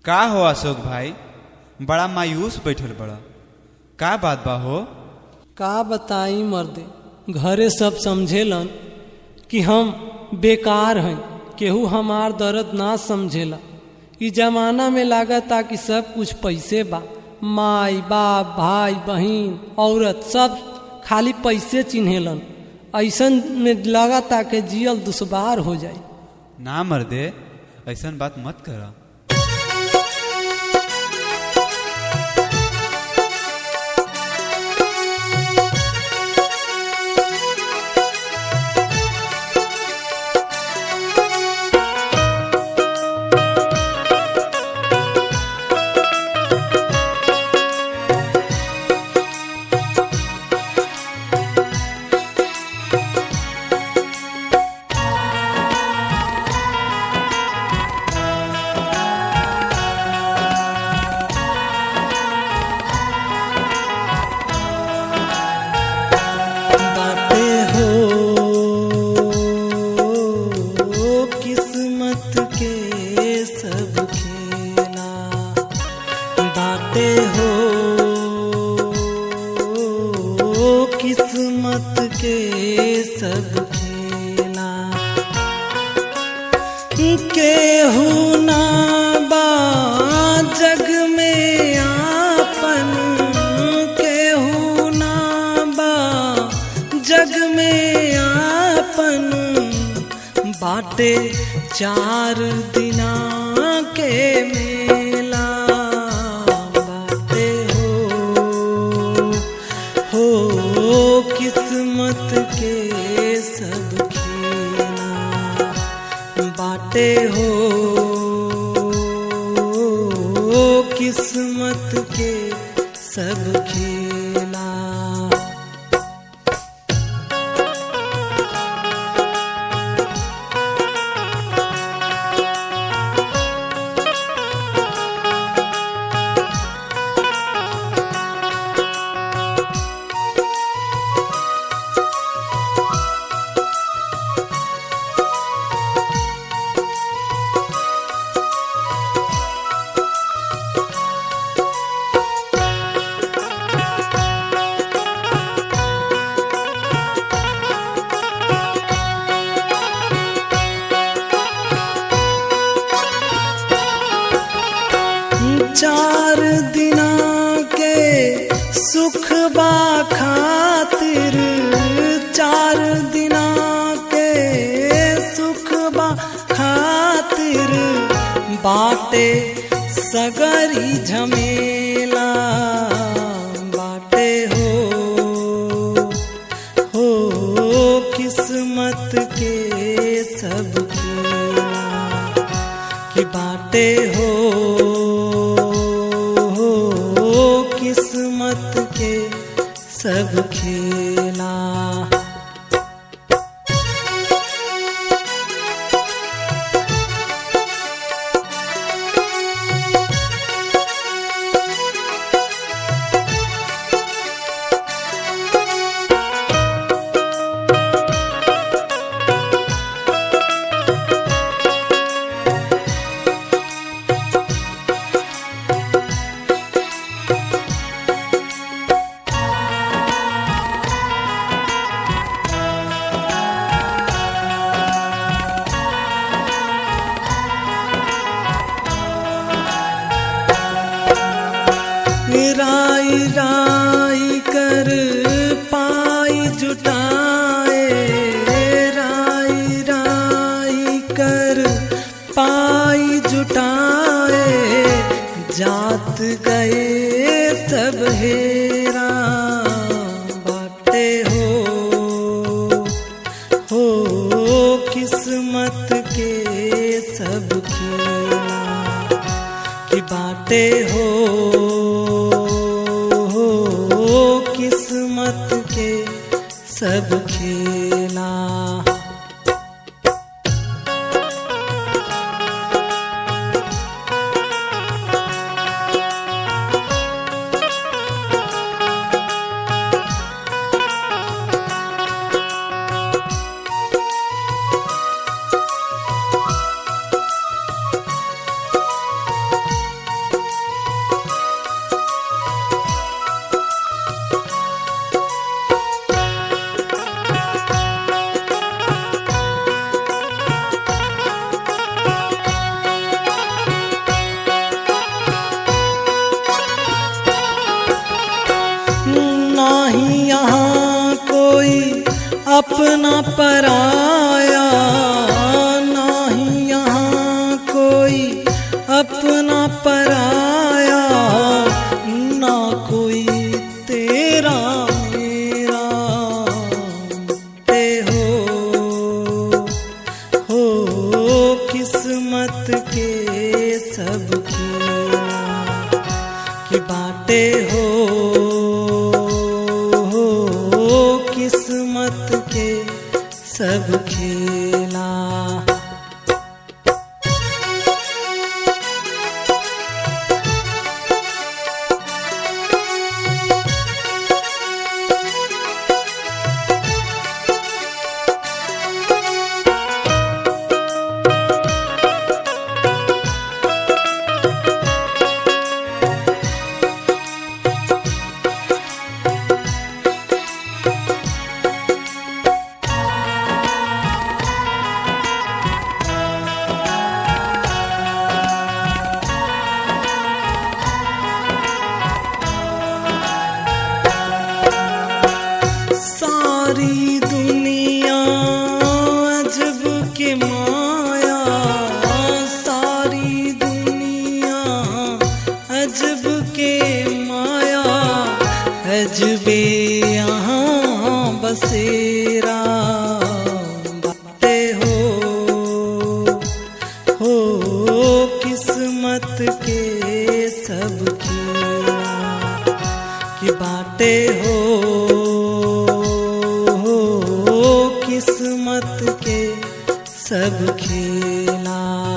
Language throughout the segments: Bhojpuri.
का हो अशोक भाई बड़ा मायूस बैठल बड़ा का बात बा हो का बताई मर्दे घरे सब समझेलन कि हम बेकार हैं केहू हमार दर्द ना समझेला ई जमाना में लागता कि सब कुछ पैसे बा माई बाप भाई बहन औरत सब खाली पैसे चिन्हेलन ऐसन में लागता कि जियल दुश्वार हो जाई ना मर्दे ऐसन बात मत करा बाटे हो किस्मत के सब खेला बाटे हो किस्मत के सब खेला केहू ना बा जग में आपन केहू ना बा जग में आपन बाटे चार दिना के मेला बाटे हो हो किस्मत के सब खेला बाटे हो किस्मत के सब खेला चार दिना के सुख बा खातिर चार दिना के सुख बा खातिर बाटे सगरी झमेला बाटे हो हो किस्मत के सब खेला कि बाटे हो किस्मत के सब खेला राई राई कर पाई जुटाए राई राई कर पाई जुटाए जात गए सब हेरा बाटे हो हो किस्मत के सब खेला कि बाटे हो किस्मत के सब खेला अपना पराया नहीं यहाँ कोई अपना पराया ना कोई तेरा मेरा ते हो हो किस्मत के सब खेला कि बाटे हो हो किस्मत के सब खेला सारी दुनिया अजब के माया सारी दुनिया अजब के माया अजबे यहाँ बसेरा बाते हो हो किस्मत के सब खेला कि बाटे हो हो किस्मत के सब खेला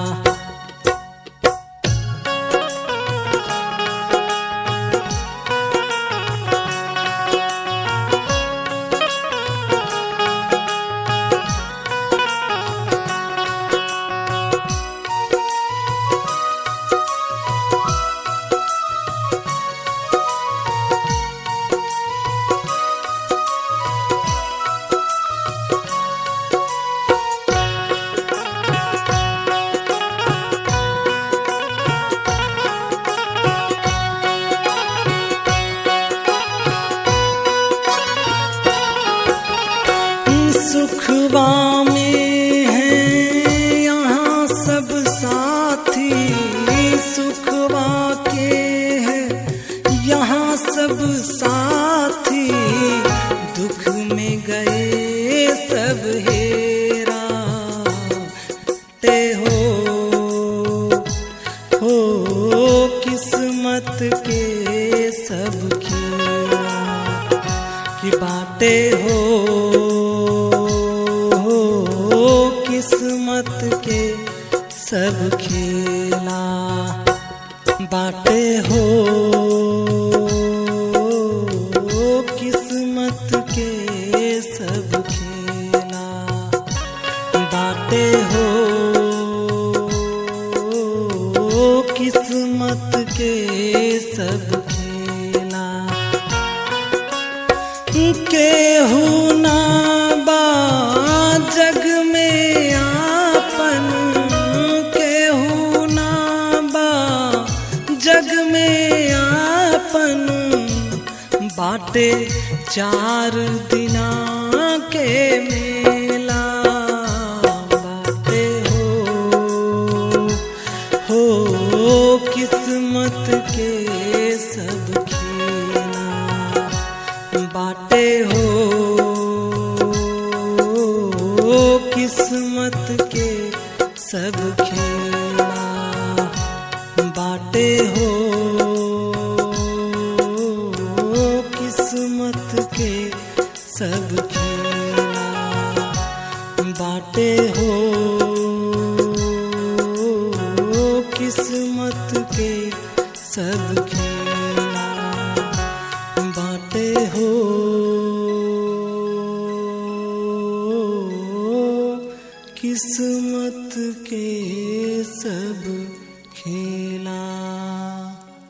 सुखवा में है यहाँ सब साथी सुखवा के है यहाँ सब साथी दुख में गए सब हेरा ते हो हो किस्मत के सब खेला कि बाटे हो हो किस्मत के सब खेला बाटे हो किस्मत के सब खेला बाटे हो किस्मत के सब खेला केहू ना बा जग में आपन केहू ना बा जग में आपन बाटे चार दिना के मेला बाटे हो हो किस्मत के सब खेला बाटे हो किस्मत के सब खेला बाटे हो किस्मत के सब खेला बाटे हो किस्मत के सब खेला बाटे